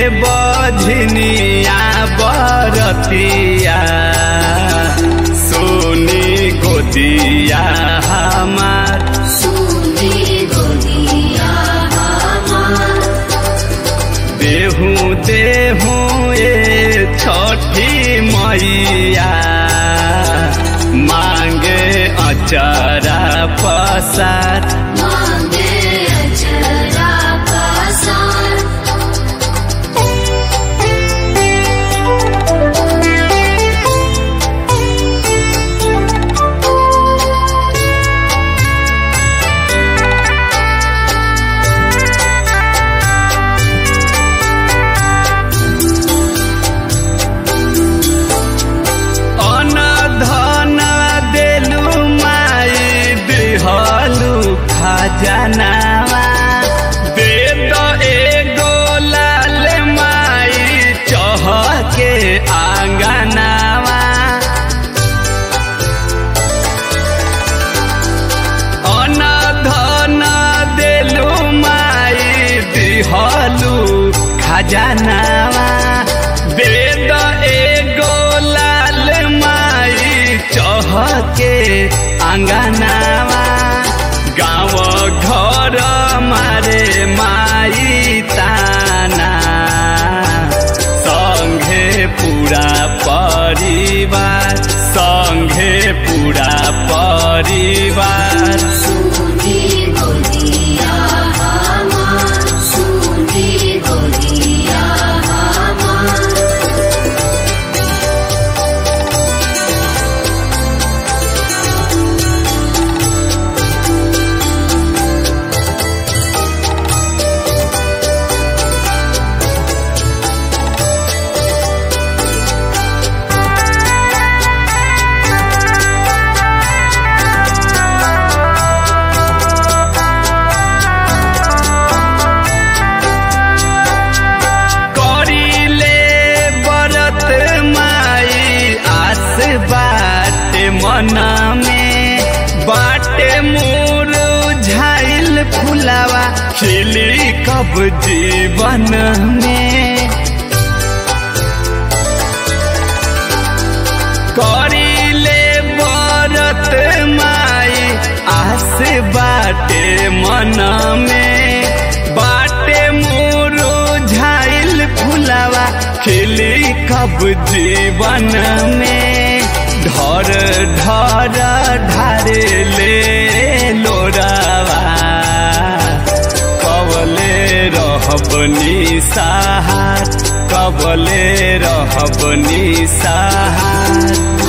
बझनिया बरतिया सोनी गोदिया हमार सुनी गोदिया हमार देहू देहू ए छठी मैया मांगे अचरा पसार मांगे अजरा पसार अन धन देलु माई दिहलु खजनावा दे त एगो लाल माई चहके आंगनावा अन धन देलु माई दिहलु खजनावा दे द एगो लाल माई चहके आंगनावा गाँव घर मारे माई ताना संघे पूरा परिवार संघे पूरा परिवार सुनी गोदिया हमार सुनी गोदिया हमार करिले बरत माई आस बाटे मन में बाटे मोर झाइल फुलावा खिली कब जीवन में करिले बरत माई आस बाटे मन में बाटे मोरो झाइल फुलावा खिली कब जीवन में ढर ढर ढारे ले लोरावा कबले रहब निसाहार कबले रहब निसाहार